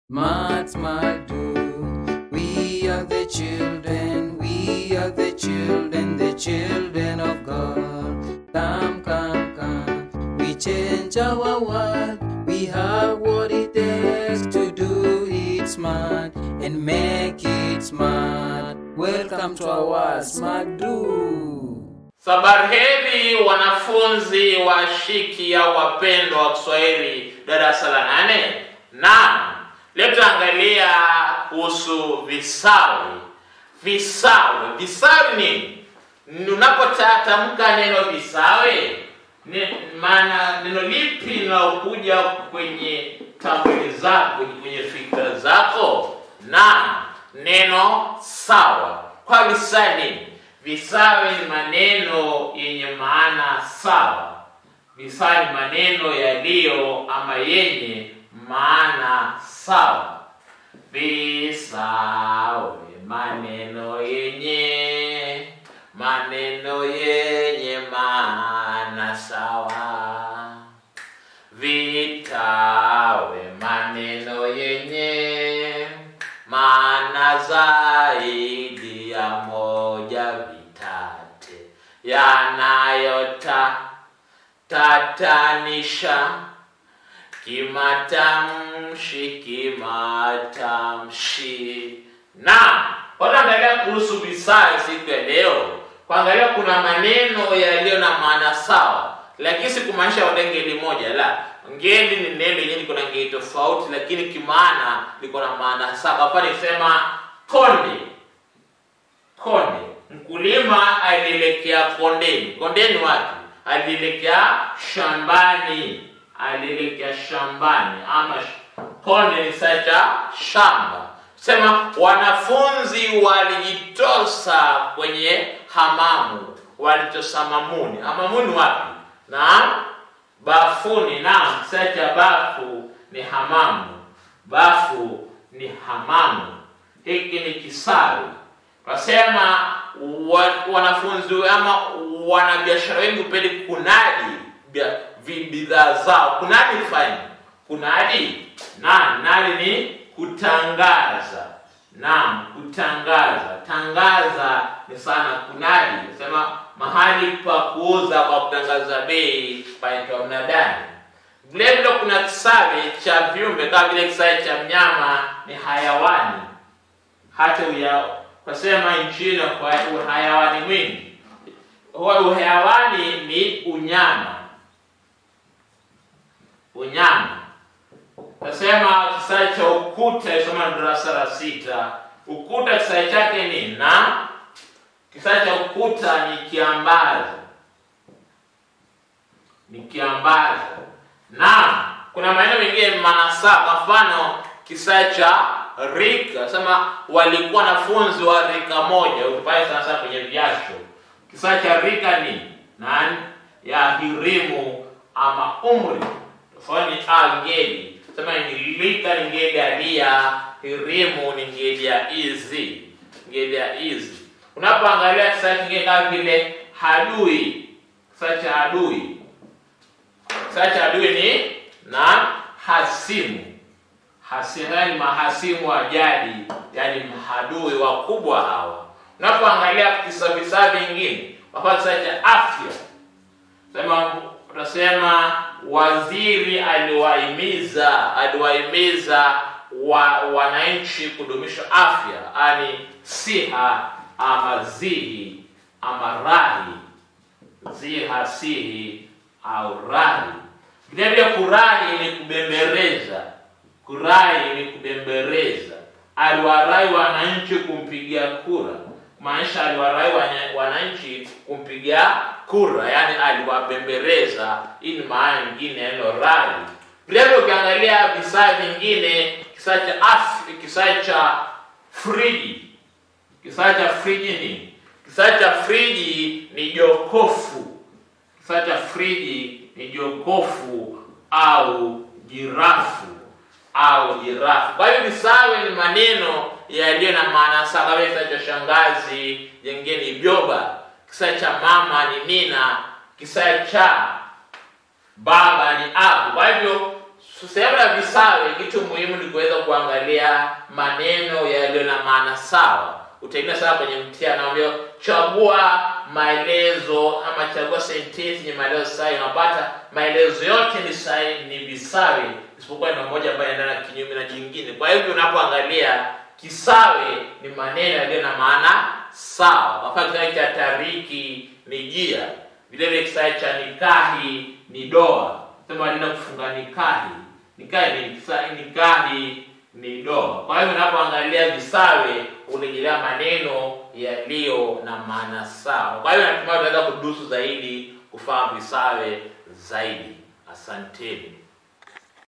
Smart, smart, do. We are the children, we are the children, the children of God. Come, come, come. We change our world. We have what it takes to do it smart and make it smart. Welcome to our Smart Do. Sabarheri wanafunzi washiki au wapendwa wa Kiswahili darasa la nane. Naam, leo tutaangalia kuhusu visawi. Visawi, visawi nini? Ni Unapotamka neno visawi, ni maana neno lipi linalokuja kwenye tambuzi zako, kwenye fikra zako? Na neno sawa. Kwa visawi nini? Visawi ni maneno yenye maana sawa. Visawi ni maneno yaliyo ama yenye maana sawa. Visawi maneno yenye maneno yenye maana sawa. Vitawe maneno yenye maana zaidi ya moja vitate yanayota tatanisha kimatamshi kimatamshi na wataangalia kuhusu visawi siku ya leo kuangalia kuna maneno yaliyo na maana sawa lakini si kumaanisha wote ngeli moja la ngeli ni neno yenyewe liko na ngeli tofauti lakini kimaana liko na maana sawa hapa nisema konde konde mkulima alielekea kondeni kondeni wapi alielekea shambani alielekea shambani ama sh- konde ni saa cha shamba sema wanafunzi walijitosa kwenye hamamu walitosa mamuni hamamuni wapi na bafuni naam saa cha bafu ni hamamu bafu ni hamamu hiki ni kisawi Wasema wa, wanafunzi ama wanabiashara wengi hupenda kunadi bia- vi- bidhaa zao. Kunadi fanya kunadi na nali ni kutangaza. Naam, kutangaza. Tangaza ni sana kunadi. Sema mahali pa kuuza kwa kutangaza bei panaitwa mnadani. Vile vile kuna kisawi cha viumbe kama vile kisawi cha mnyama ni hayawani hata uya kwasema nchini kwa uhayawani mwingi huwa uhayawani ni unyama unyama tasema kisai cha ukuta isoma darasa la sita ukuta kisai chake ni na kisai cha ukuta ni kiambazi ni kiambazi na kuna maeneo mengine manasa kwa mfano kisa cha rika sema walikuwa wanafunzi wa rika moja utupae sana sana kwenye viasho kisa cha rika ni nani ya hirimu ama umri tofauti ni a ngeli sema ni rika ni ngeli ya lia hirimu ni ngeli ya izi ngeli ya izi unapoangalia kisa kingine kama vile hadui kisa cha adui kisa cha adui ni na hasimu hasimu ni mahasimu wa jadi yani mahadui wakubwa hawa unapoangalia visa visa vingine wafaa kisa cha afya sema utasema waziri aliwahimiza aliwahimiza wa, wananchi kudumisha afya ani siha ama zihi ama rahi ziha sihi au rahi vile vile kurahi ni kubembereza kurai ni kubembereza aliwarai wananchi kumpigia kura maanisha aliwarai wana- wananchi kumpigia kura yani aliwabembereza hii ni maana nyingine ya neno rai vilevile ukiangalia visaa vingine kisaa cha af kisaa cha friji kisaa cha friji ni kisaa cha friji ni jokofu kisaa cha friji ni jokofu au jirafu au jirafu. Kwa hiyo visawe ni maneno yaliyo na maana sawa. Kama kisa cha shangazi, jengine ni byoba, kisa cha mama ni nina, kisa cha baba ni abu. Kwa hivyo So, sehemu ya visawe, kitu muhimu ni kuweza kuangalia maneno yaliyo na maana sawa. Utaingia sana kwenye mtihani, naambia chagua maelezo ama chagua sentensi yenye maelezo sahihi. Unapata maelezo yote ni sahihi, ni visawe, isipokuwa neno moja ambayo inaendana kinyume na jingine. Kwa hivyo unapoangalia kisawe, ni maneno yaliyo na maana sawa. Kwa mfano kisawe cha tariki ni jia, vile vile kisawe cha nikahi ni doa. Sema nenda kufunga nikahi, nikahi ni kisa- nikahi ni doa. Kwa hivyo unapoangalia visawe urejelea maneno yaliyo na maana sawa. Kwa hivyo natumai unaweza kudusu zaidi kufahamu visawe zaidi. Asanteni.